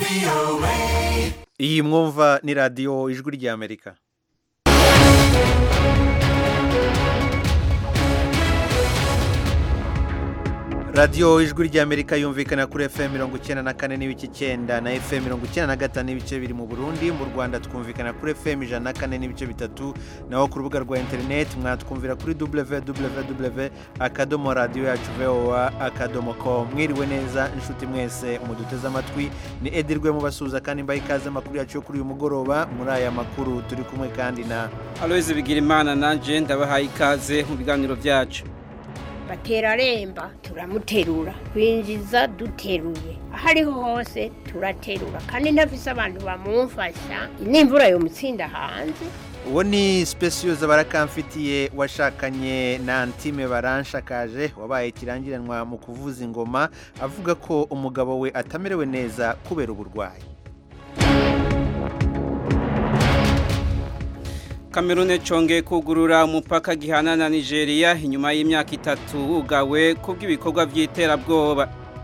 iyi mwumva ni radiyo ijwi ry'amerika radiyo ijwi ry'amerika yumvikana kuri fm mirongo icyenda na kane n'ibice icyenda na fm mirongo icyenda na gatanu n'ibice biri mu burundi mu rwanda twumvikana kuri fm ijana na kane n'ibice bitatu naho ku rubuga rwa interineti mwatwumvira kuri www akadomo radiyo yacu voa akadomo com mwiriwe neza inshuti mwese muduteze amatwi ni edirwe mubasuhuza kandi mbaha ikaze amakuru yacu yo kuri uyu mugoroba muri aya makuru turi kumwe kandi na aloyizi bigira imana nanjye ndabahaye ikaze mu biganiro byacu batera remba turamuterura twinjiza duteruye aho ariho hose turaterura kandi ntafise abantu bamumfasha n'imvura yomutsinda hanze uwo ni sipesiyoza barakamfitiye washakanye na antime baranshakaje wabaye ikirangiranwa mu kuvuza ingoma avuga ko umugabo we atamerewe neza kubera uburwayi kamerune congeye kugurura umupaka gihana na nigeria inyuma y'imyaka itatu wugawe kubw'ibikorwa by'iterabwoba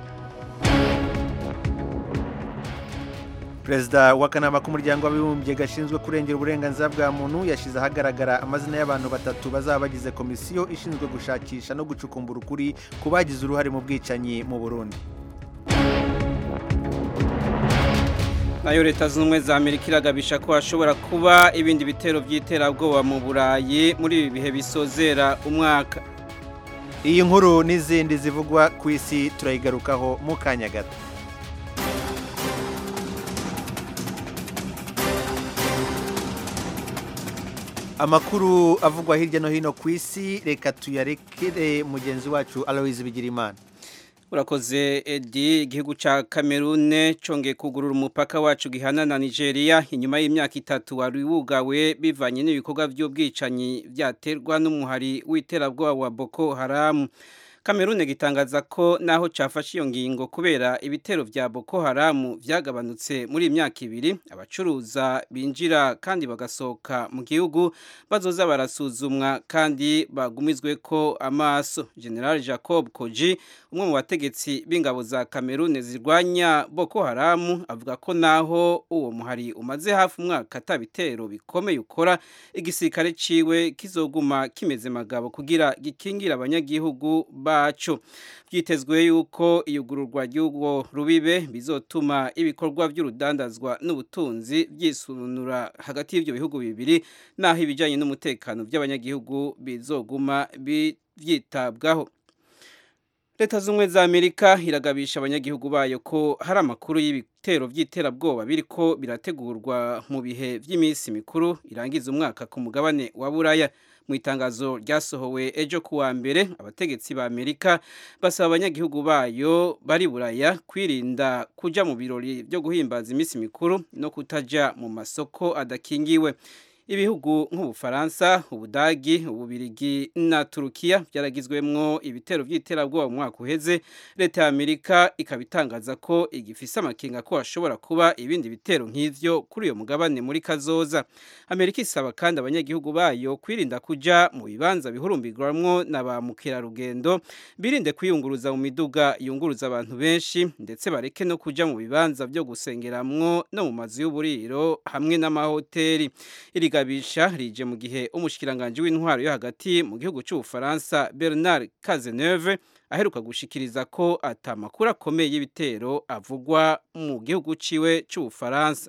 perezida w'akanama k'umuryango w'abibumbye gashinzwe kurengera uburenganzira bwa muntu yashyize ahagaragara amazina y'abantu batatu bazaba bagize komisiyo ishinzwe gushakisha no gucukumbura ukuri ku bagize uruhare mu bwicanyi mu burundi nayo leta zunze ubumwe za amerika iragabisha ko hashobora kuba ibindi bitero by'iterabwoba mu burayi muri ibi bihe bisozera umwaka iyi nkuru n'izindi zivugwa ku isi turayigarukaho mu kanya gato amakuru avugwa hirya no hino ku isi reka tuyarekere mugenzi wacu aloyizi bigirimana urakoze edi igihugu cya kamerune congeye kugurura umupaka wacu gihana na nigeria inyuma y'imyaka itatu wari wugawe bivanye n'ibikorwa by'ubwicanyi byaterwa n'umuhari w'iterabwoba wa boko haramu kamerune gitangaza ko naho cyafashe iyo ngingo kubera ibitero bya boko haramu byagabanutse muri iyi myaka ibiri abacuruza binjira kandi bagasohoka mu gihugu bazoza barasuzumwa kandi bagumizwe ko amaso general jacob koji umwe mu bategetsi b'ingabo za kamerune zirwanya boko haramu avuga ko naho uwo muhari umaze hafi umwaka atabitero bikomeye ukora igisirikare ciwe kizoguma kimeze magabo kugira gikingira abanyagihugu bacu byitezwe yuko iyugururwa ry'ubwo rubibe bizotuma ibikorwa by'urudandazwa n'ubutunzi byisunura hagati y'ibyo bihugu bibiri naho ibijyanye n'umutekano by'abanyagihugu bizoguma byitabwaho leta z'ubumwe za amerika iragabisha abanyagihugu bayo ko hari amakuru y'ibitero by'iterabwoba biriko birategurwa mu bihe by'iminsi mikuru irangiza umwaka ku mugabane wa buraya mu itangazo ryasohowe ejo ku wa mbere abategetsi ba amerika basaba abanyagihugu bayo bari buraya kwirinda kujya mu birori byo guhimbaza iminsi mikuru no kutajya mu masoko adakingiwe ibihugu nk'ubufaransa ubudagi ububirigi na turukiya byaragizwemwo ibitero by'iterabwoba mu mwaka uheze leta ya amerika ikaba itangaza ko igifise amakenga ko hashobora kuba ibindi bitero nk'ivyo kuri uyo mugabane muri kazoza amerika isaba kandi abanyagihugu bayo kwirinda kuja mu bibanza bihurumbirwamwo na ba mukerarugendo birinde kwiyunguruza mu miduga yunguruza abantu benshi ndetse bareke no kuja mu bibanza byo gusengeramwo no mu mazu y'uburiro hamwe n'amahoteli iri gabisha rije mu gihe umushikiranganje w'intwaro yo hagati mu gihugu cy'ubufaransa Bernard Cazeneuve aheruka gushikiriza ko atamakuru akomeye y'ibitero avugwa mu gihugu ciwe cy'ubufaransa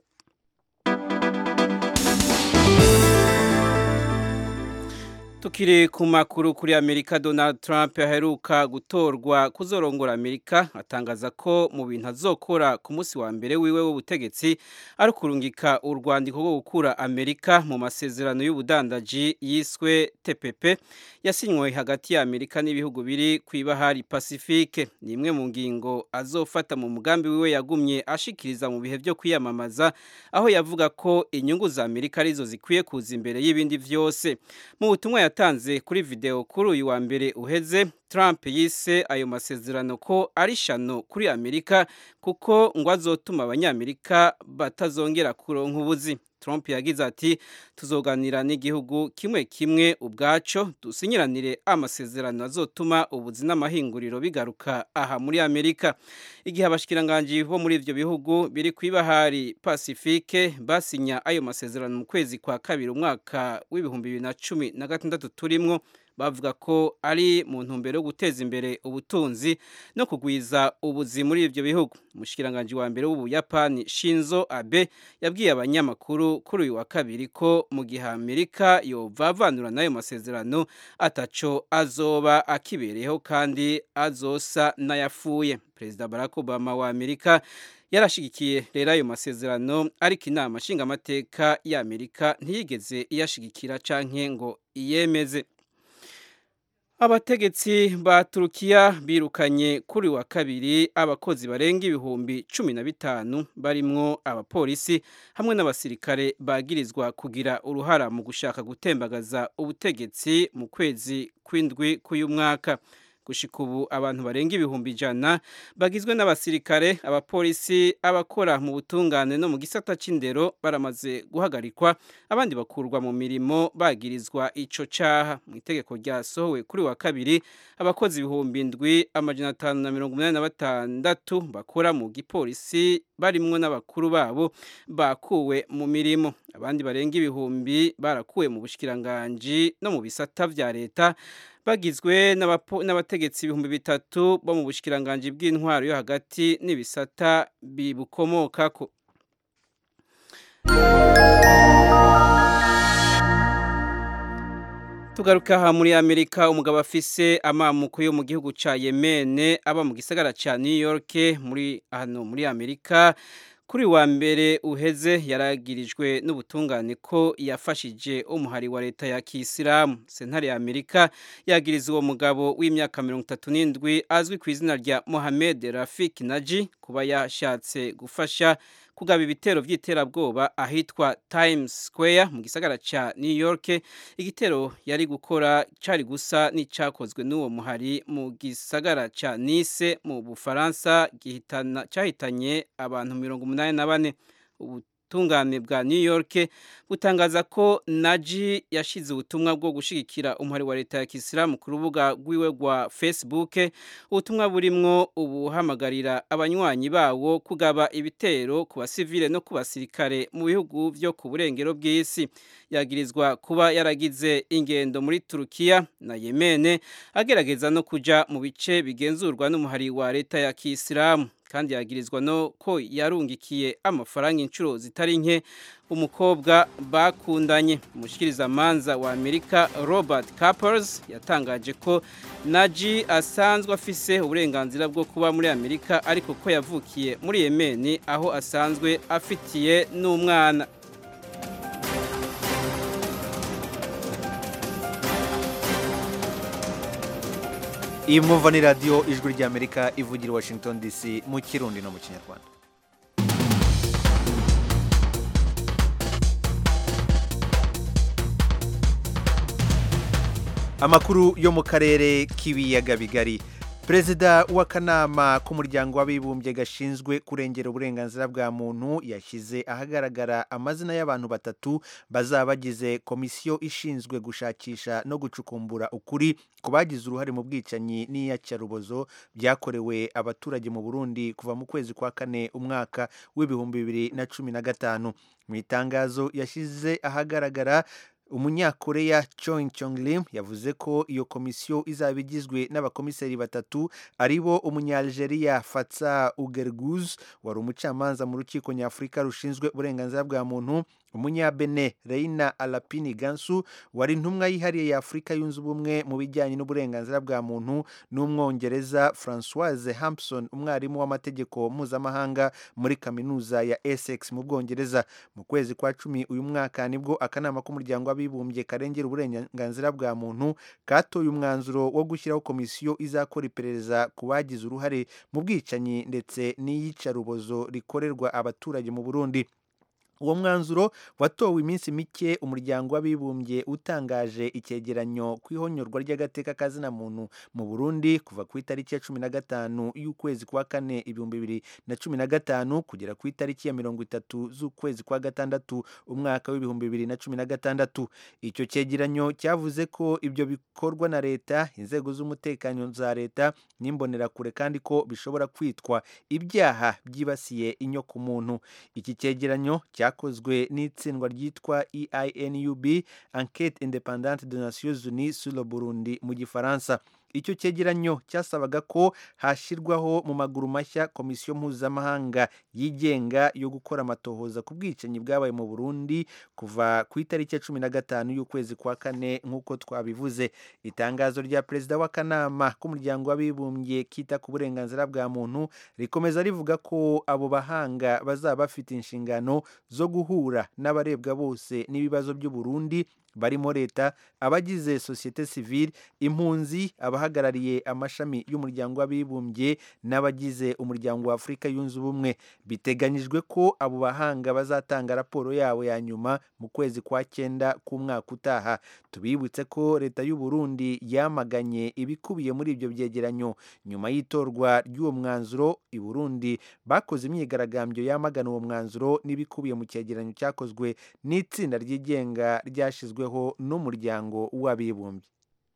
tukiri ku makuru kuri amerika donald trump aheruka gutorwa kuzorongora amerika atangaza ko mu bintu azokora ku munsi wa mbere wiwe w'ubutegetsi ari kurungika urwandiko rwo gukura amerika mu masezerano y'ubudandaji yiswe tpp yasinywe hagati ya amerika n'ibihugu biri ku ibahari pacifique ni imwe mu ngingo azofata mu mugambi wiwe yagumye ashikiriza mu bihe byo kwiyamamaza aho yavuga ko inyungu za amerika arizo zikwiye kuza imbere y'ibindi vyose mu butumwa yatanze kuri video kuri uyu wa mbere uheze Trump yise ayo masezerano ko ari shano kuri Amerika kuko ngo azotuma abanyamerika batazongera kuronka ubuzi Trump yagize ati tuzoganira n'igihugu kimwe kimwe ubwaco dusinyiranire amasezerano azotuma ubuzi n'amahinguriro bigaruka aha muri Amerika igihe abashikiranganje bo muri ivyo bihugu biri kwibahari Pacifique basinya ayo masezerano mu kwezi kwa kabiri umwaka w'ibihumbi bibiri na cumi na gatandatu turimwo bavuga ko ari mu ntumbero yo guteza imbere ubutunzi no kugwiza ubuzi muri ivyo bihugu umushikiranganje wa mbere w'ubuyapani Shinzo Abe yabwiye abanyamakuru kuri uyu wa kabiri ko mu gihe Amerika yovavanura n'ayo masezerano ataco azoba akibereyeho kandi azosa n'ayafuye Perezida Barack Obama wa Amerika yarashigikiye rero ayo masezerano ariko inama nshingamateka ya Amerika ntiyigeze iyashigikira canke ngo iyemeze Abategetsi ba Turukiya birukanye kuri wa kabiri abakozi barenga ibihumbi cumi na bitanu barimwo abapolisi hamwe n'abasirikare bagirizwa kugira uruhara mu gushaka gutembagaza ubutegetsi mu kwezi kw'indwi k'uyu mwaka gushika ubu abantu barenga ibihumbi ijana bagizwe n'abasirikare abapolisi abakora mu butungane no mu gisata c'indero baramaze guhagarikwa abandi bakurwa mu mirimo bagirizwa ico caha mu itegeko ryasohowe kuri wa kabiri abakozi ibihumbi ndwi amajana atanu na mirongo umunani na batandatu bakora mu gipolisi barimwo n'abakuru babo bakuwe mu mirimo abandi barenga ibihumbi barakuwe mu bushikiranganji no mu bisata vya leta bagizwe n'abategetsi ibihumbi bitatu bo mu bushikiranganji bw'intwaro yo hagati n'ibisata bibukomokako tugaruka aha muri amerika umugabo afise amamuko yo mu gihugu ca yemene aba mu gisagara ca new york muri hano muri amerika kuri wa mbere uheze yaragirijwe n'ubutungane ko yafashije umuhari wa leta ya kisilamu sentare ya amerika yagiriza uwo mugabo w'imyaka mirongo itatu n'indwi azwi ku izina rya mohamed rafik naji kuba yashatse gufasha kugaba ibitero by'iterabwoba ahitwa Times Square mu gisagara ca New York igitero yari gukora cari gusa n'icakozwe n'uwo muhari mu gisagara ca Nice mu Bufaransa gihitana cahitanye abantu mirongo umunani na bane ubutungane bwa New York butangaza ko Naji yashize ubutumwa bwo gushigikira umuhari wa leta ya Kisilamu ku rubuga rwiwe rwa Facebook ubutumwa burimwo ubuhamagarira abanywanyi bawo kugaba ibitero ku basivile no ku basirikare mu bihugu vyo ku burengero bw'isi yagirizwa kuba yaragize ingendo muri Turukiya na Yemene agerageza no kuja mu bice bigenzurwa n'umuhari wa leta ya Kisilamu kandi yagirizwa no ko yarungikiye amafaranga inshuro zitari nke umukobwa bakundanye umushikirizamanza wa Amerika Robert Capers yatangaje ko Naji asanzwe afise uburenganzira bwo kuba muri Amerika ariko ko yavukiye muri Yemen aho asanzwe afitiye n'umwana iyi mwumva ni radiyo ijwi ry'amerika ivugira i washington dc mu kirundi no mu kinyarwanda amakuru yo mu karere k'ibiyaga bigari perezida w'akanama k'umuryango w'abibumbye gashinzwe kurengera uburenganzira bwa muntu yashyize ahagaragara amazina y'abantu batatu bazaba bagize komisiyo ishinzwe gushakisha no gucukumbura ukuri ku bagize uruhare mu bwicanyi n'iyacarubozo byakorewe abaturage mu burundi kuva mu kwezi kwa kane umwaka w'ibihumbi bibiri na cumi na gatanu mu itangazo yashyize ahagaragara umunyakoreya Choi Chong Lim yavuze ko iyo komisiyo izaba igizwe n'abakomiseri batatu aribo umunyalgeria Fatsa Ugerguz wari umucamanza mu rukiko nyafurika rushinzwe uburenganzira bwa muntu umunyabene Reina Alapini Gansu wari intumwa yihariye ya Afurika yunze ubumwe mu bijyanye n'uburenganzira bwa muntu n'umwongereza Francoise Hampson umwarimu w'amategeko mpuzamahanga muri kaminuza ya Essex mu Bwongereza mu kwezi kwa cumi uyu mwaka nibwo akanama k'umuryango w'abibumbye karengera uburenganzira bwa muntu katoye umwanzuro wo gushyiraho komisiyo izakora iperereza ku bagize uruhare mu bwicanyi ndetse n'iyicarubozo rikorerwa abaturage mu Burundi uwo mwanzuro watowe iminsi mike umuryango w'abibumbye utangaje icyegeranyo ku ihonyorwa ry'agateka kazina muntu mu burundi kuva ku itariki ya cumi na gatanu y'ukwezi kwa kane ibihumbi bibiri na cumi na gatanu kugera ku itariki ya mirongo itatu z'ukwezi kwa gatandatu umwaka w'ibihumbi bibiri na cumi na gatandatu icyo cyegeranyo cyavuze ko ibyo bikorwa na leta inzego z'umutekano za leta n'imbonerakure kandi ko bishobora kwitwa ibyaha byibasiye inyoko muntu iki cyegeranyo cyakozwe n'itsindwa ryitwa EINUB Enquête indépendante de Nations Unies sur le Burundi mu gifaransa icyo cyegeranyo cyasabaga ko hashyirwaho mu maguru mashya komisiyo mpuzamahanga yigenga yo gukora amatohoza ku bwicanyi bwabaye mu burundi kuva ku itariki ya cumi na gatanu y'ukwezi kwa kane nk'uko twabivuze itangazo rya perezida w'akanama k'umuryango w'abibumbye kita ku burenganzira bwa muntu rikomeza rivuga ko abo bahanga bazaba bafite inshingano zo guhura n'abarebwa bose n'ibibazo by'uburundi barimo leta abagize sosiyete sivile impunzi abahagarariye amashami y'umuryango w'abibumbye n'abagize umuryango wa afurika yunze ubumwe biteganyijwe ko abo bahanga bazatanga raporo yabo ya nyuma mu kwezi kwa cyenda k'umwaka utaha tubibutse ko leta y'u Burundi yamaganye ibikubiye muri ibyo byegeranyo nyuma y'itorwa ry'uwo mwanzuro i Burundi bakoze imyigaragambyo yamagana uwo mwanzuro n'ibikubiye mu cyegeranyo cyakozwe n'itsinda ryigenga ryashyizweho n'umuryango w'abibumbye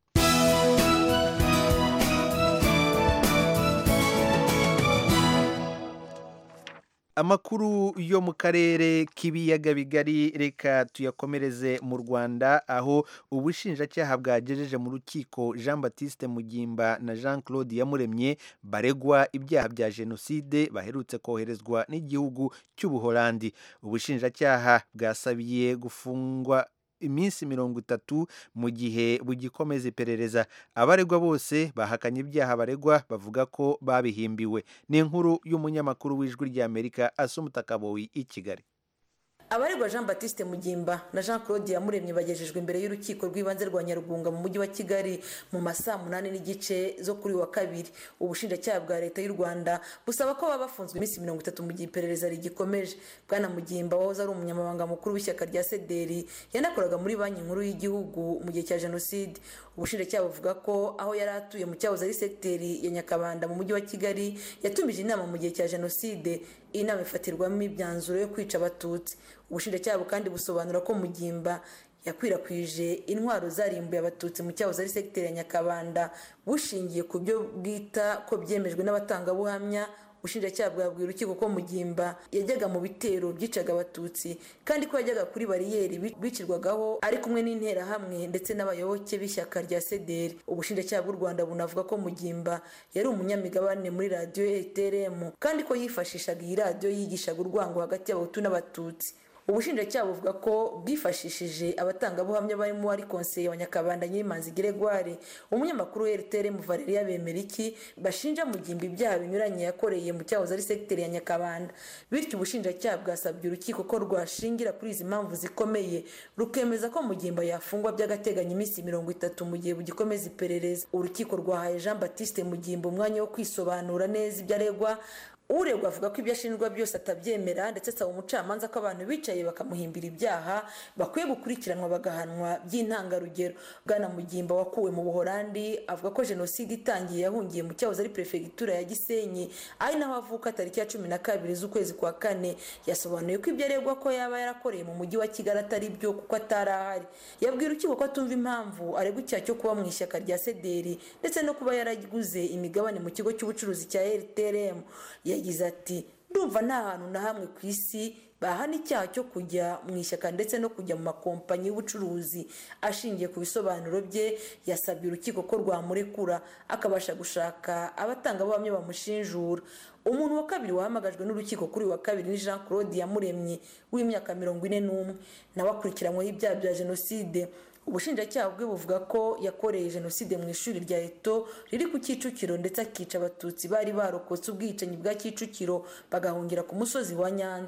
amakuru yo mu karere k'ibiyaga bigari reka tuyakomereze mu rwanda aho ubushinjacyaha bwagejeje mu rukiko jean batiste mugimba na jean claude yamuremye baregwa ibyaha bya jenoside baherutse koherezwa n'igihugu cy'ubuholandi ubushinjacyaha bwasabiye gufungwa iminsi mirongo itatu mu gihe bugikomeza iperereza abaregwa bose bahakanye ibyaha baregwa bavuga ko babihimbiwe ni inkuru y'umunyamakuru w'ijwi ry'amerika asumutakaboyi i kigali abaregwa jean batiste mugimba na jean claude yamuremye bagejejwe imbere y'urukiko rw'ibanze rwa nyarugunga mu mujyi wa kigali mu masaa munani n'igice zo kuri wa kabiri ubushinjacyaha bwa leta y'u rwanda busaba ko baba bafunzwe iminsi mirongo itatu mu gihe iperereza rigikomeje bwana mugimba wahoze ari umunyamabanga mukuru w'ishyaka rya sederi yanakoraga muri banki nkuru y'igihugu mu gihe cya jenoside ubushinjacyaha buvuga ko aho yari atuye mu cyahoze ari segiteri ya nyakabanda mu mujyi wa kigali yatumije inama mu gihe cya jenoside iyi nama ifatirwamo imyanzuro yo kwica abatutsi ubushinjacyaha kandi busobanura ko mugimba yakwirakwije intwaro zarimbuye abatutsi mu cyahoze ari segiteri ya nyakabanda bushingiye ku byo bwita ko byemejwe n'abatangabuhamya ubushinjacyaha bwabwiye urukiko ko mugimba yajyaga mu bitero byicaga abatutsi kandi ko yajyaga kuri bariyeri bicirwagaho ari kumwe n'interahamwe ndetse n'abayoboke b'ishyaka rya sederi ubushinjacyaha bw'u rwanda bunavuga ko mugimba yari umunyamigabane muri radiyo eteremu kandi ko yifashishaga iyi radiyo yigishaga urwango hagati y'abahutu n'abatutsi ubushinjacyaha buvuga ko bwifashishije abatangabuhamya barimo wari konseye wa nyakabanda nyirimanzi geregware umunyamakuru wa rtr valeria bemeriki bashinja mugimba ibyaha binyuranye yakoreye mu cyahoze ari segiteri ya nyakabanda bityo ubushinjacyaha bwasabye urukiko ko rwashingira kuri izi mpamvu zikomeye rukemeza ko mugimba yafungwa by'agateganyo iminsi mirongo itatu mu gihe bugikomeza iperereza urukiko rwahaye jean batiste mugimba umwanya wo kwisobanura neza ibyo aregwa uregwa avuga ko ibyo ashinjwa byose atabyemera ndetse asaba umucamanza ko abantu bicaye bakamuhimbira ibyaha bakwiye gukurikiranwa bagahanwa by'intangarugero bwana mugimba wakuwe mu buhorandi avuga ko jenoside itangiye yahungiye mu cyahoze ari perefegitura ya gisenyi ari naho avuka tariki ya cumi na kabiri z'ukwezi kwa kane yasobanuye ko ibyo aregwa ko yaba yarakoreye mu mujyi wa kigali atari byo kuko atari ahari yabwira urukiko ko atumva impamvu aregwa icyaha cyo kuba mu ishyaka rya sederi ndetse no kuba yaraguze imigabane mu kigo cy'ubucuruzi cya rtrm yagize ati ndumva nta hantu na hamwe ku isi bahana icyaha cyo kujya mu ishyaka ndetse no kujya mu makompanyi y'ubucuruzi ashingiye ku bisobanuro bye yasabye urukiko ko rwamurekura akabasha gushaka abatangabuhamya bamushinjura umuntu wa kabiri wahamagajwe n'urukiko kuri wa kabiri ni jean claude yamuremye w'imyaka mirongo ine n'umwe nawe akurikiranyweho ibyaha bya jenoside ubushinjacyaha bwe buvuga ko yakoreye jenoside mu ishuri rya eto riri ku kicukiro ndetse akica abatutsi bari barokotse ubwicanyi bwa kicukiro bagahungira ku musozi wa nyanza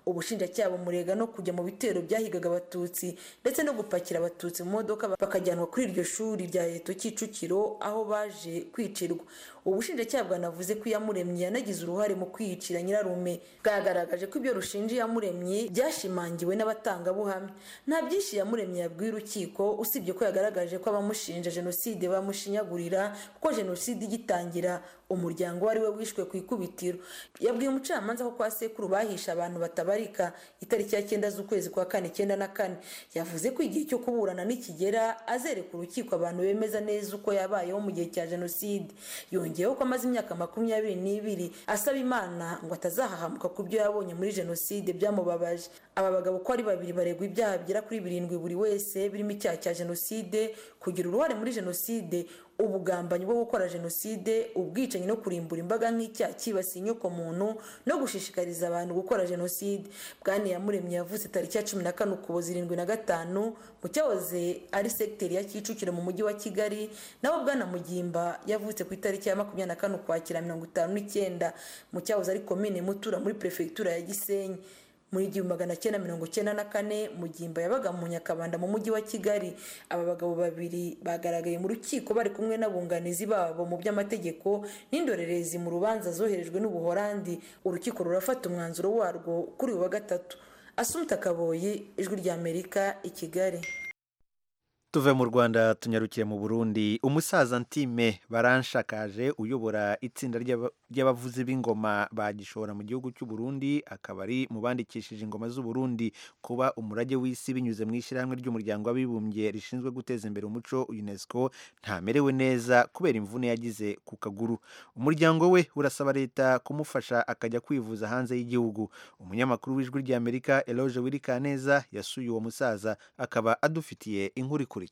ubushinjacyaha bumurega no kujya mu bitero byahigaga abatutsi ndetse no gupakira abatutsi mu modoka bakajyanwa kuri iryo shuri rya leta kicukiro aho baje kwicirwa ubushinjacyaha bwanavuze ko iyamuremye yanagize uruhare mu kwiyicira nyirarume bwagaragaje ko ibyo rushinja iyamuremye byashimangiwe n'abatangabuhamya nta byinshi iyamuremye yabwiye urukiko usibye ko yagaragaje ko abamushinja jenoside bamushinyagurira kuko jenoside igitangira umuryango wari we wishwe ku ikubitiro yabwiye umucamanza ko kwa sekuru bahisha abantu batabarika itariki ya cyenda z'ukwezi kwa kane icyenda na kane yavuze ko igihe cyo kuburana nikigera azereka urukiko abantu bemeza neza uko yabayeho mu gihe cya jenoside yongeyeho ko amaze imyaka makumyabiri n'ibiri asaba imana ngo atazahahamuka ku byo yabonye muri jenoside byamubabaje aba bagabo uko ari babiri baregwa ibyaha bigera kuri birindwi buri wese birimo icyaha cya jenoside kugira uruhare muri jenoside ubugambanyi bwo gukora jenoside ubwicanyi no kurimbura imbaga nk'icyaha cyibasiye inyoko muntu no gushishikariza abantu gukora jenoside bwana yamuremye yavutse tariki ya cumi na kane ukuboza irindwi na gatanu mu cyahoze ari segiteri ya kicukiro mu mujyi wa kigali naho bwana mugimba yavutse ku itariki ya makumyabiri na kane ukwakira mirongo itanu n'icyenda mu cyahoze ari komine mutura muri perefegitura ya gisenyi muri igihumbi magana cyenda mirongo cyenda na kane mugimba yabaga mu nyakabanda mu mujyi wa kigali aba bagabo babiri bagaragaye mu rukiko bari kumwe n'abunganizi babo mu by'amategeko n'indorerezi mu rubanza zoherejwe n'ubuhorandi urukiko rurafata umwanzuro warwo kuri uyu wa gatatu asumta kaboyi ijwi ry'amerika i kigali tuve mu rwanda tunyarukire mu burundi umusaza ntime baranshakaje uyobora itsinda ry'abavuzi b'ingoma bagishora mu gihugu cy'u Burundi akaba ari mu bandikishije ingoma z'uburundi kuba umurage w'isi binyuze mu ishyirahamwe ry'umuryango w'abibumbye rishinzwe guteza imbere umuco unesco ntamerewe neza kubera imvune yagize ku kaguru umuryango we urasaba leta kumufasha akajya kwivuza hanze y'igihugu umunyamakuru w'ijwi ry'amerika eloge wirikaneza yasuye uwo musaza akaba adufitiye inkuru ikurikira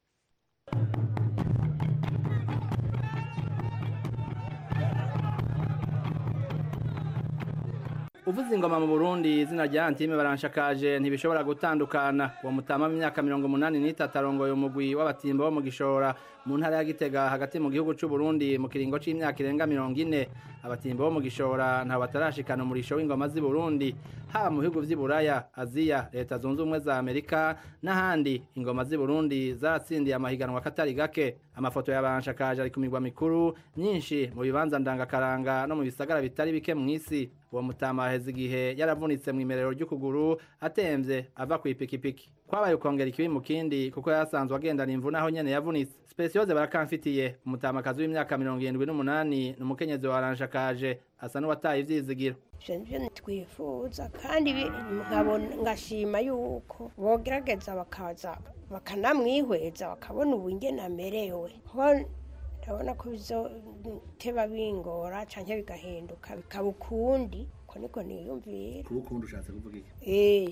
uvuze ingoma mu burundi izina rya antime baranshakaje ntibishobora gutandukana uwo mutama w'imyaka mirongo umunani n'itatu arongoye umugwi w'abatimba bo mu gishora mu ntara ya gitega hagati mu gihugu cy'u Burundi mu kiringo c'imyaka irenga mirongo ine abatimba bo mu gishora ntawe batarashikana umurisho w'ingoma z'i Burundi haba mu bihugu vy'i Buraya Aziya leta zunze ubumwe za Amerika n'ahandi ingoma z'i Burundi zaratsindiye amahiganwa katari gake amafoto yabanshakaje ari ku migwa mikuru myinshi mu bibanza ndangakaranga no mu bisagara bitari bike mu isi uwo mutama aheze igihe yaravunitse mu imerero ry'ukuguru atemvye ava ku ipikipiki kwabaye ukongera ikibi mu kindi kuko yasanzwe agendana imvune aho nyene yavunitse spesiyoze barakamfitiye umutamakazi w'imyaka mirongo irindwi n'umunani ni umukenyezi wa ranshakaje asa n'uwataye ivyizigiro ivyo ntitwifuza kandi ngashima yuko bogerageza bakaza bakanamwihweza bakabona ubu ingene amerewe ndabona ko bizoteba bingora canke bigahinduka bikaba ukundi ko niko niyumvira kuba ukundi ushatse kuvuga iki eh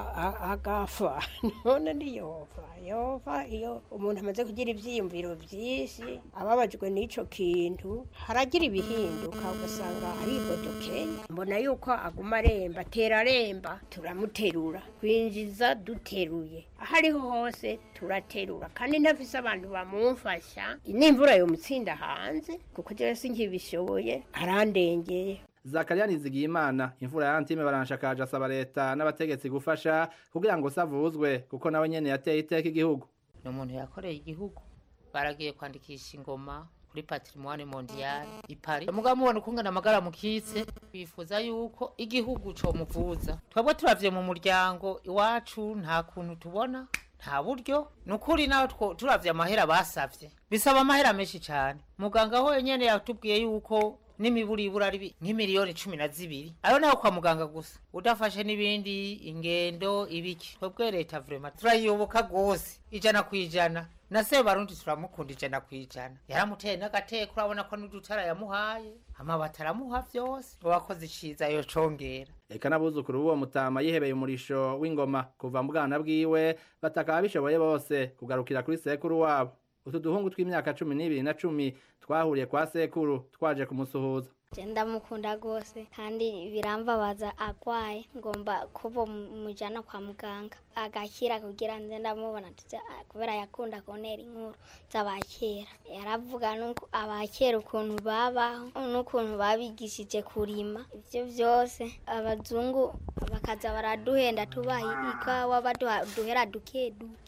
agafa none ndiyova yova iyo umuntu amaze kugira ivyiyumviro vyinshi ababajwe n'ico kintu haragira ibihinduka ugasanga aribodokeye mbona yuko aguma aremba atera aremba turamuterura kwinjiza duteruye aho ariho hose turaterura kandi ntafise abantu bamumfasha n'imvura yomutsinda hanze kuko jewe sinkibishoboye arandengeye Zakaria Nizigiyimana imvura ya Antime baranshakaje asaba leta n'abategetsi gufasha kugira ngo savuzwe kuko nawe nyene yateye iteka igihugu ni umuntu yakoreye igihugu baragiye kwandikisha ingoma kuri patrimoine mondiale i Paris mugabo mubona ukungana amagara mukitse bifuza yuko igihugu co muvuza twebwe turavye mu muryango iwacu nta kuntu tubona nta buryo ni ukuri nawe turavye amahera basavye bisaba amahera menshi cane muganga ho nyene yatubwiye yuko n'imiburibura ari nk'imiliyoni cumi na zibiri ayo nayo kwa muganga gusa udafashe n'ibindi ingendo ibiki twebwe leta vrema turayiyoboka rwose ijana ku ijana na se barundi turamukunda ijana ku ijana yaramuteye n'agateko urabona ko n'udutara yamuhaye amabati aramuha vyose uwakoze iciza yocongera eka n'abuzukuru b'uwo mutama yihebeye umurisho w'ingoma kuva mu bwana bwiwe batakaba bishoboye bose kugarukira kuri sekuru wabo utu duhungu tw'imyaka cumi n'ibiri na cumi twahuriye kwa sekuru twaje kumusuhuza ndamukunda rwose kandi birambabaza agwaye ngomba kuba mujyana kwa muganga agakira kugira nze ndamubona kubera yakunda kuntera inkuru z'abakera yaravuga abakera ukuntu babaho n'ukuntu babigishije kurima ibyo byose abazungu bakaza baraduhenda tubaha ikawa baduhera duke duke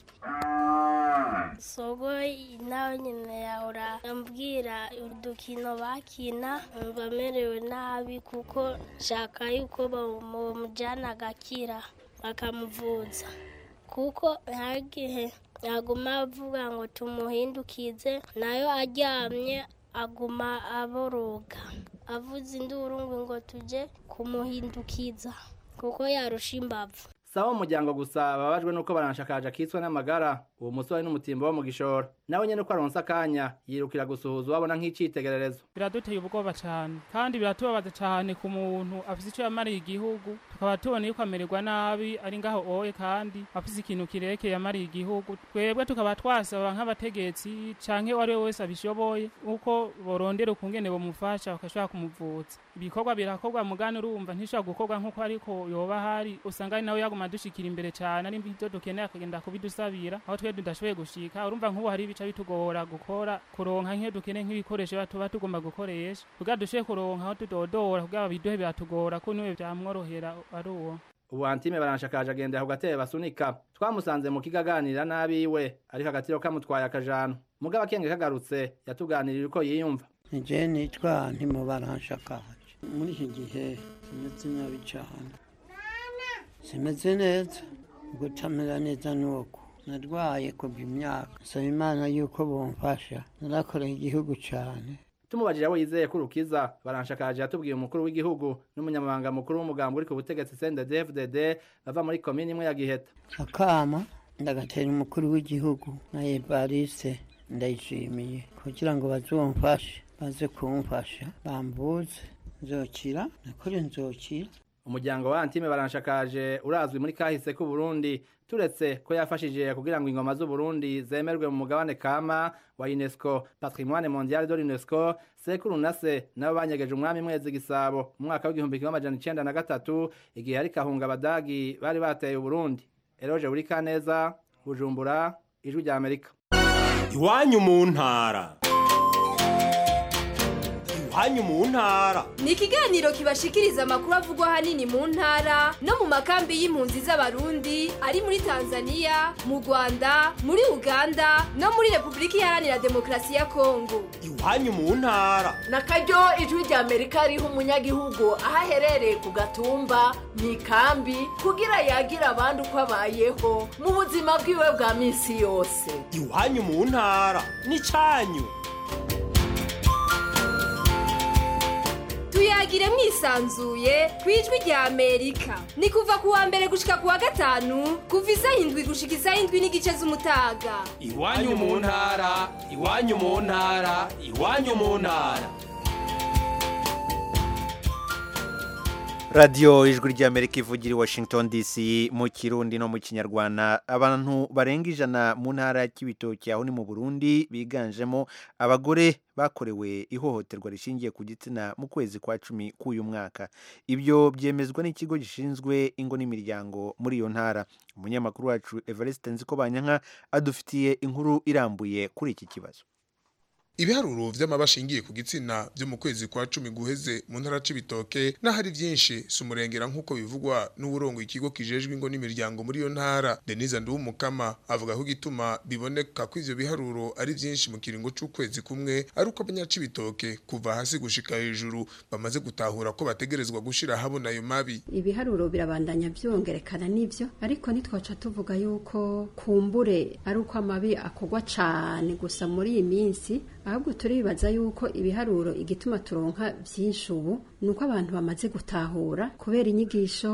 sogo nawe nyine yahora ambwira udukino bakina ngo amerewe nabi kuko nshaka yuko bamujyana agakira bakamuvuza kuko nta gihe aguma avuga ngo tumuhindukize nayo aryamye aguma aboroga avuze induru ngo tujye kumuhindukiza kuko yarusha imbavu sawa umuryango gusa babajwe nuko baranshakaje akitswe n'amagara uwo musore n'umutimbo wo mu gishoro nawe nyene uko aronse akanya yirukira gusuhuza uwabona nk'icitegererezo biraduteye ubwoba cyane kandi biratubabaza cyane ku muntu afise icyo yamariye igihugu tukaba tubona yuko amererwa nabi ari ngaho oye kandi afise ikintu kirekeye yamariye igihugu twebwe tukaba twasaba nk'abategetsi canke uwo ari we wese abishoboye uko borondera ukungene bomufasha bakashobora kumuvuza ibikorwa birakorwa mugani urumva ntishobora gukorwa nk'uko ariko yoba hari usanga ari nawe yaguma dushikira imbere cyane ari ibyo dukeneye akagenda kubidusabira aho twe tudashoboye gushika urumva nk'ubu hari ibica bitugora gukora kuronka nk'iyo dukeneye nk'ibikoresho tuba tugomba gukoresha kugira dushoboye kuronka aho tudodora kugira babiduhe biratugora ko niwe byamworohera ari uwo ubu antime baranshakaje agendera ku gatebe basunika twamusanze mu kigaganira n'abiwe ariko agatiro kamutwaye akajana mugabo akenge kagarutse yatuganirira uko yiyumva nije nitwa ntimubaranshakaje muri iki gihe simeze nabi cyane simeze neza gutamera neza nuko narwaye kubwa imyaka nsaba imana yuko bumfasha narakoreye igihugu cyane tumubajije abo yizeye ko urukiza baranshakaje yatubwiye umukuru w'igihugu n'umunyamabanga mukuru w'umugambi uri ku butegetsi CNDD-FDD bava muri komini imwe ya Giheta akama ndagatera umukuru w'igihugu na Evariste ndayishimiye kugira ngo bazumfashe baze kumfasha bambuze nzokira nakore nzokira umuryango wa Antime baranshakaje urazwi muri kahise ku Burundi turetse ko yafashije kugira ngo ingoma z'u Burundi zemerwe mu mugabane kama wa UNESCO Patrimoine Mondial de l'UNESCO sekuru nase nabo banyegeje umwami mwezi gisabo mu mwaka w'igihumbi kimwe amajana icenda na gatatu igihe ari kahunga abadagi bari bateye u Burundi Eroje uri kaneza Bujumbura ijwi rya Amerika iwanyu mu ntara iwanyu mu ntara ni ikiganiro kibashikiriza amakuru avugwa ahanini mu ntara no mu makambi y'impunzi z'abarundi ari muri tanzania mu rwanda muri uganda no muri repubulika iharanira demokarasi ya kongo iwanyu mu ntara na karyo ijwi rya amerika riha umunyagihugu aho aherereye ku gatumba mu ikambi kugira yagira abandi uko abayeho mu buzima bwiwe bwa minsi yose iwanyu mu ntara ni cyanyu tuyagire mwisanzuye ku ijwi rya amerika ni kuva ku wa mbere gushika ku wa gatanu kuva isaha indwi gushika isaha indwi n'igice z'umutaga iwanyu mu ntara iwanyu mu ntara iwanyu mu ntara radiyo ijwi ry'amerika ivugira i washington dc mu kirundi no mu kinyarwanda abantu barenga ijana mu ntara y'ibitoki aho ni mu burundi biganjemo abagore bakorewe ihohoterwa rishingiye ku gitsina mu kwezi kwa cumi k'uyu mwaka ibyo byemezwa n'ikigo gishinzwe ingo n'imiryango muri iyo ntara umunyamakuru wacu evariste nzikobanyanka adufitiye inkuru irambuye kuri iki kibazo ibiharuro vy'amabashingiye ku gitsina byo mu kwezi kwa cumi guheze mu ntara c'ibitoke n'ahari vyinshi si umurengera nk'uko bivugwa n'uburongo ikigo kijejwe ingo n'imiryango muri iyo ntara denise nduwumukama avuga ko igituma biboneka ko ivyo biharuro ari vyinshi mu kiringo c'ukwezi kumwe ari uko abanyacibitoke kuva hasi gushika hejuru bamaze gutahura ko bategerezwa gushira habona ayo mabi ibiharuro birabandanya vyongerekana n'ivyo ariko ntitwaca tuvuga yuko kumbure ari uko amabi akorwa cane gusa muri iyi minsi ahubwo turibaza yuko ibiharuro igituma turonka byinshi ubu ni uko abantu bamaze gutahura kubera inyigisho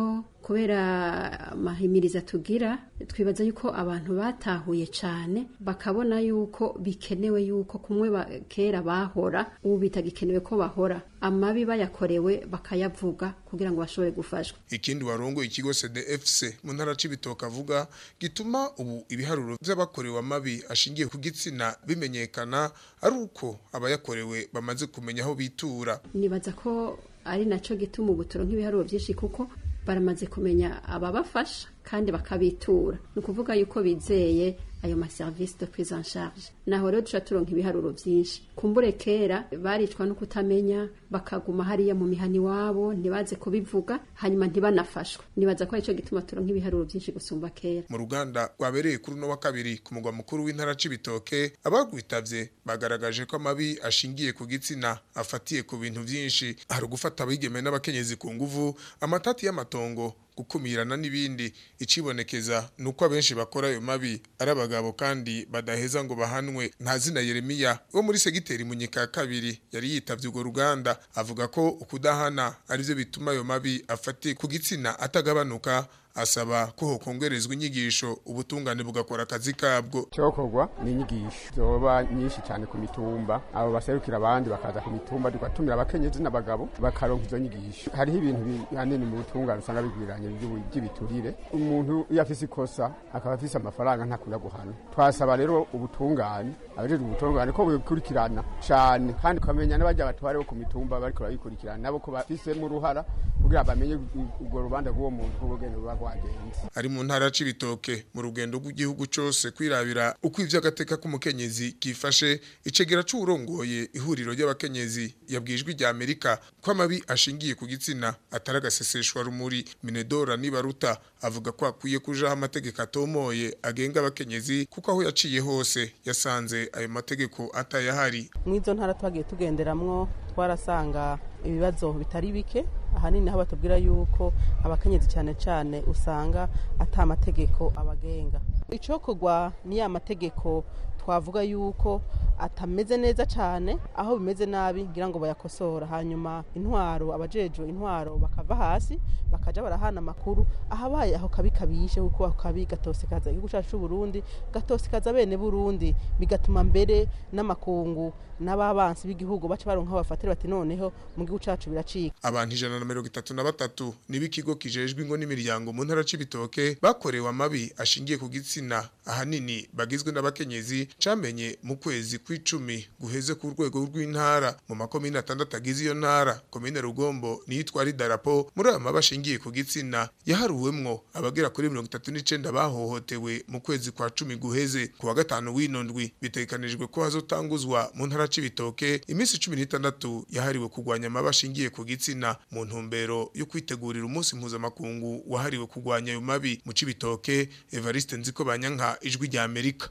kubera amahimiriza tugira twibaza yuko abantu batahuye cyane bakabona yuko bikenewe yuko kumwe ba- kera bahora ubu bitagikenewe ko bahora amabi bayakorewe bakayavuga kugira ngo bashobore gufashwa ikindi warongoye ikigo CDFC mu ntara c'ibitoke avuga gituma ubu ibiharuro vy'abakorewe amabi ashingiye ku gitsina bimenyekana ari uko abayakorewe bamaze kumenya aho bitura nibaza ko ari nacyo gituma ubu turonka ibiharuro byinshi kuko baramaze kumenya ababafasha kandi bakabitura ni ukuvuga yuko bizeye ayo maserivisi de prise en charge naho rero duca turonka ibiharuro byinshi kumbure kera baricwa no kutamenya bakaguma hariya mu mihani wabo ntibaze kubivuga hanyuma ntibanafashwe nibaza ko aricyo gituma turonka ibiharuro byinshi gusumba kera mu ruganda rwabereye kuri uno wa kabiri ku mugwa mukuru w'intara c'ibitoke abagwitavye bagaragaje ko amabi ashingiye ku gitsina afatiye ku bintu vyinshi hari ugufata abigeme n'abakenyezi ku nguvu amatati y'amatongo gukumirana n'ibindi icibonekeza nuko abenshi bakora ayo mabi ari abagabo kandi badaheza ngo bahanwe nta zina Yeremiya wo muri segiteri munyika ya kabiri yari yitavye urwo ruganda avuga ko ukudahana arivyo bituma ayo mabi afatiye ku gitsina atagabanuka asaba ko hokongerezwa inyigisho ubutungane bugakora akazi kabwo cyokorwa ni inyigisho zoba nyinshi cyane ku mitumba abo baserukira abandi bakaza ku mitumba tugatumira abakenyezi n'abagabo bakaronka izo nyigisho hariho ibintu bihanini mu butungane usanga bigwiranye by'ubu- by'ibiturire umuntu iyo afise ikosa akaba afise amafaranga ntakunda guhana twasaba rero ubutungane abajejwe ubutungane ko bukurikirana cyane kandi ukamenya n'abajya batware bo ku mitumba bariko barabikurikirana nabo ko bafisemo uruhara kugira bamenye urwo rubanza rw'uwo muntu ko bugenda buba bwagenze ari mu ntara c'ibitoke mu rugendo rw'igihugu cose kwirabira uko ivy'agateka k'umukenyezi kifashe icegera c'uwurongoye ihuriro ry'abakenyezi yabwijwe rya Amerika ko amabi ashingiye ku gitsina atari agaseseshwa rumuri Minedora Nibaruta avuga ko akwiye kujaho amategeko atomoye agenga abakenyezi kuko aho yaciye hose yasanze ayo mategeko atayahari mw'izo ntara twagiye tugenderamwo twarasanga ibibazo bitari bike ahanini aho batubwira yuko abakenyezi cyane cyane usanga ata amategeko abagenga icokorwa ni ya mategeko twavuga yuko atameze neza cyane aho bimeze nabi ngira ngo bayakosora hanyuma intwaro abajejwe intwaro bakava hasi bakaja barahana amakuru ahabaye aho kabi kabishe kuko ako kabi gatosekaza igihugu cyacu c'u Burundi gatosekaza bene Burundi bigatuma mbere n'amakungu n'ababansi b'igihugu baca baronka aho bafatira bati noneho mu gihugu cacu biracika abantu ijana na mirongo itatu na batatu nibo ikigo kijejwe ingo n'imiryango mu ntara c'ibitoke bakorewe amabi ashingiye ku gitsina ahanini bagizwe n'abakenyezi camenye mu kwezi kw'icumi guheze ku rwego rw'intara mu makomine atandatu agize iyo ntara komine rugombo niyo itwara idarapo muri ayo mabi ashingiye ku gitsina yaharuwemwo abagera kuri mirongo itatu n'icenda bahohotewe mu kwezi kwa cumi guheze ku wa gatanu w'ino ndwi bitegekanijwe ko hazotanguzwa mu ntara c'ibitoke iminsi cumi n'itandatu yahariwe kurwanya amabi ashingiye ku gitsina mu ntumbero yo kwitegurira umunsi mpuzamakungu wahariwe kurwanya ayo mabi mu c'ibitoke evariste nziko banyanka ijwi rya amerika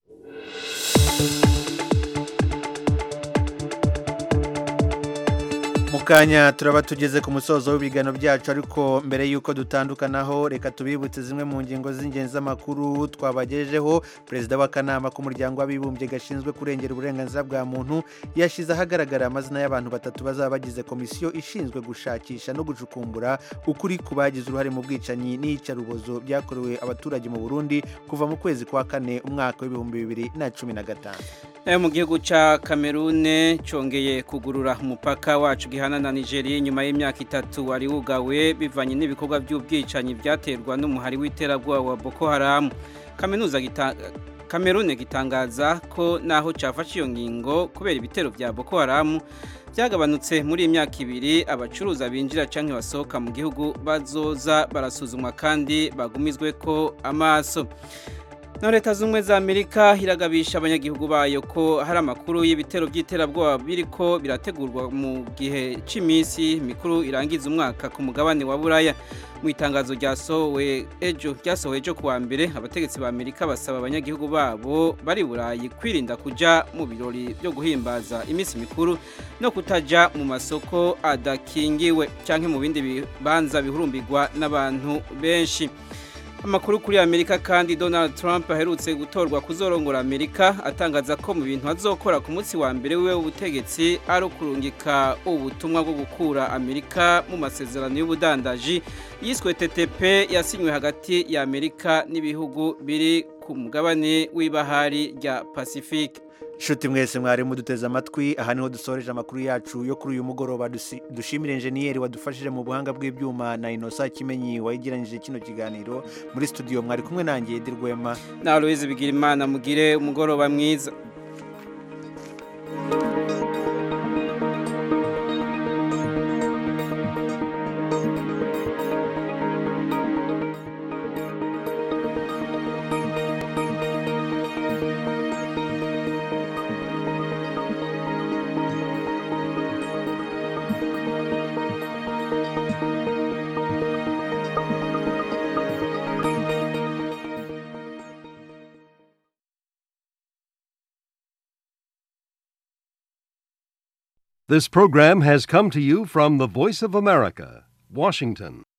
mukanya turaba tugeze ku musozo w'ibiganiro byacu ariko mbere y'uko dutandukanaho reka tubibutse zimwe mu ngingo z'ingenzi z'amakuru twabagejejeho perezida w'akanama k'umuryango w'abibumbye gashinzwe kurengera uburenganzira bwa muntu yashyize ahagaragara amazina y'abantu batatu bazaba bagize komisiyo ishinzwe gushakisha no gucukumbura ukuri ku bagize uruhare mu bwicanyi n'iyicarubozo byakorewe abaturage mu burundi kuva mu kwezi kwa kane umwaka w'ibihumbi bibiri na cumi na gatanu nayo mu gihugu cya kamerune cyongeye kugurura umupaka wacu gihana na nigeria nyuma y'imyaka itatu wari wugawe bivanye n'ibikorwa by'ubwicanyi byaterwa n'umuhari w'iterabwoba wa boko haramu kaminuza kamerune gitangaza ko naho cyafashe iyo ngingo kubera ibitero bya boko haramu byagabanutse muri iyi myaka ibiri abacuruza binjira cyangwa basohoka mu gihugu bazoza barasuzumwa kandi bagumizwe ko amaso na leta z'ubumwe za amerika iragabisha abanyagihugu bayo ko hari amakuru y'ibitero by'iterabwoba biriko birategurwa mu gihe cy'iminsi mikuru irangiza umwaka ku mugabane wa buraya mu itangazo ryasohowe ejo ryasohowe ejo kuwa mbere abategetsi ba amerika basaba abanyagihugu babo bari burayi kwirinda kujya mu birori byo guhimbaza iminsi mikuru no kutajya mu masoko adakingiwe cyangwa mu bindi bibanza bihurumbirwa n'abantu benshi amakuru kuri amerika kandi donald trump aherutse gutorwa kuzorongora amerika atangaza ko mu bintu azokora ku munsi wa mbere wiwe w'ubutegetsi ari ukurungika ubutumwa bwo gukura amerika mu masezerano y'ubudandaji yiswe ttp yasinywe hagati ya amerika n'ibihugu biri ku mugabane w'ibahari rya pacifique Shuti mwese mwari muduteze amatwi aha niho dusoreje amakuru yacu yo kuri uyu mugoroba dusi- dushimire enjeniyeri wadufashije mu buhanga bw'ibyuma na inosa kimenyi wayigeranyije kino kiganiro muri studio mwari kumwe nanjye Edi Rwema na aloyizi bigira imana mugire umugoroba mwiza This program has come to you from the Voice of America, Washington.